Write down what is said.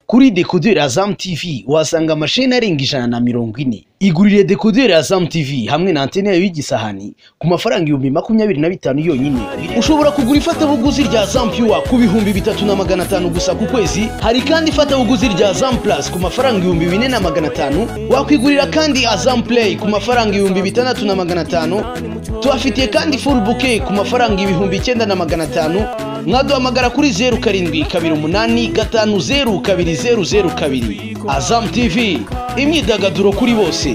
kuri dekoderi ya Azam TV uhasanga amasheni arenga ijana na mirongo ine igurire dekoderi ya Azam TV hamwe na antene yayo y'igisahani ku mafaranga ibihumbi makumyabiri na bitanu yonyine ushobora kugura ifatabuguzi rya Azam Pure ku bihumbi bitatu na magana atanu gusa ku kwezi hari kandi ifatabuguzi rya Azam Plus ku mafaranga ibihumbi bine na magana atanu wakwigurira kandi Azam Play ku mafaranga ibihumbi bitandatu na magana atanu tubafitiye kandi full bouquet ku mafaranga ibihumbi icyenda na magana atanu mwaduhamagara kuri zeru karindwi kabiri umunani gatanu zeru kabiri zeru zeru kabiri azamu tivi imyidagaduro kuri bose